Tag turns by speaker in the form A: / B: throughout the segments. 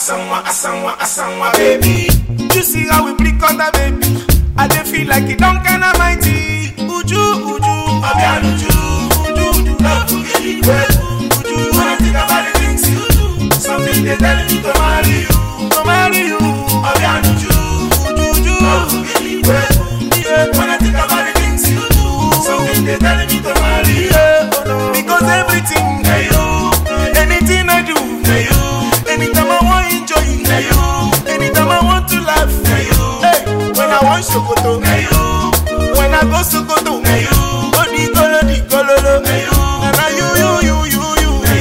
A: asanwa, asanwa, asanwa, baby.
B: You see how we blick on the baby. I dey feel like it don't kinda mighty. Uju, uju,
A: Obiano, Uju, Uju, Uju, love to get it wet. Uju, when I think about the things you do, something they tell me to marry you.
B: to marry you.
A: Obiano, Uju,
B: Uju, uju,
A: love to get it wet.
B: yeah.
A: When I think about the things you do, something they tell me to marry you.
B: Because everything,
A: Hey you,
B: anything I do,
A: hey you,
B: anytime I want enjoy,
A: hey you,
B: anytime I want to laugh,
A: hey you,
B: hey, when I want Sokoto,
A: hey you,
B: when I go Sokoto,
A: hey you,
B: Odi golo di gololo,
A: hey you,
B: and I you you you you you.
A: hey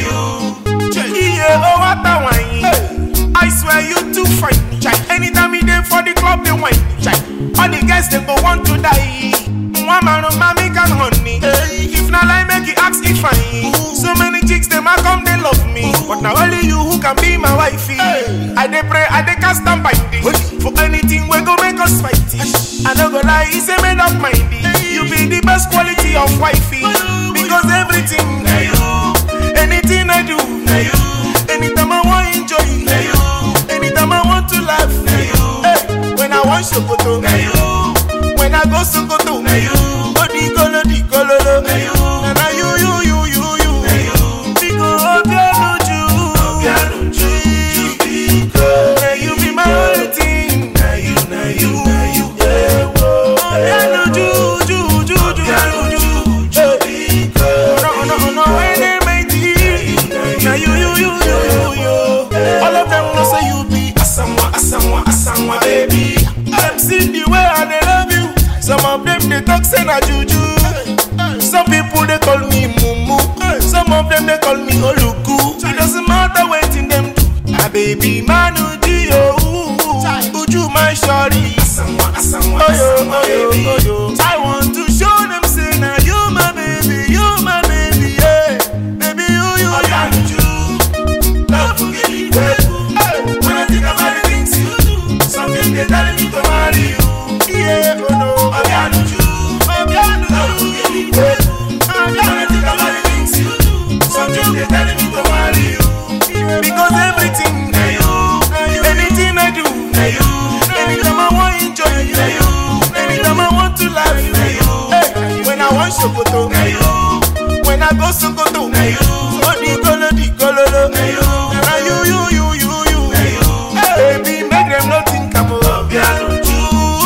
A: you.
B: Yeah, oh what a wine. I swear you too fine, chai. Anytime you there for the club, they wine, chai. All the guys they go want to die. One man of mommy can honey. If not lie, make it ask if I. So many chicks they might come, they love me. But now only you who can be my wifey. I dey pray, I dey cast and bind it. For anything we go make us fighty. I no go lie, it's a made up mindy. You be the best quality of wifey. Because everything,
A: Hey you,
B: anything I do,
A: hey you,
B: anytime I want enjoy,
A: hey you,
B: anytime I want to laugh,
A: hey you,
B: hey, when I want Sokoto,
A: hey you,
B: when I go Sokoto,
A: hey you,
B: Odi golo di gololo,
A: hey you,
B: and I you you you you you,
A: hey you.
B: because Obiano
A: Obiano,
B: Ju,
A: Uju, you be good.
B: may you be my only thing.
A: Now you, now you, now you, yeah, whoa.
B: Obiano Ju Ju Ju Ju
A: Obiano,
B: Ju
A: Uju,
B: Ju.
A: you be good.
B: No no no when they make it, now you you you you you you. All of them know say you be
A: Asanwa, asanwa, asanwa, baby.
B: Them see the way I they love you. Some of them they talk say na juju. Some people they call me mumu. Some of them they call me oluku. It doesn't matter what in them do. My baby man uju yo. Uju my shorty.
A: Asanwa, asanwa,
B: Oh yo,
A: asanwa,
B: oh yo,
A: baby.
B: oh yo. I want to show them say now you my baby, you my baby, yeah. Baby you you you.
A: Obiano, Uju, love to get it wet. When I think about the things you do, something they tell me to marry you.
B: Yeah, oh no.
A: Obiano, Uju,
B: Obiano,
A: love to get it wet. When I think about the things you do, something they tell me to marry you.
B: Because everything,
A: Hey you,
B: anything I do,
A: hey you,
B: anytime I want enjoy,
A: hey you,
B: anytime I want to laugh,
A: hey you,
B: hey, when I want Sokoto,
A: hey you,
B: when I go Sokoto,
A: hey you.
B: Odi golo di gololo, and I you you you you you, hey, baby make them not think I'm
A: Obiano,
B: Ju,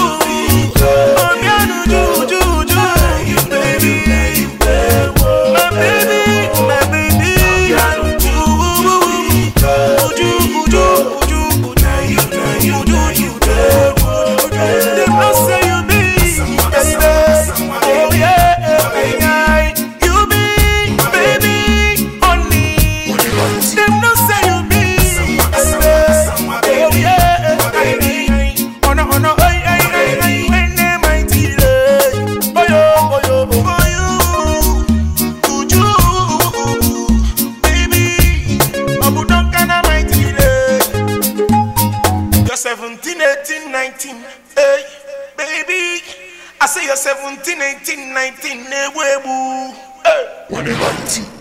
B: Obiano Ju Ju Ju, baby, my baby, my baby, Ju, Uju Uju Uju Uju Uju Uju, them no say you be, baby, oh yeah, yeah, you be, baby, honey. Them no say you be, baby, oh yeah, baby. Oh no, oh no, ay, ay, ay, ay, when they mighty lay. Oh yo, oh yo, oh you, Uju, baby. Abu Duncan mighty lay. You're 17, 18, 19, hey, baby. I say you're 17, 18, 19, hey, webu, hey.
A: When they mighty,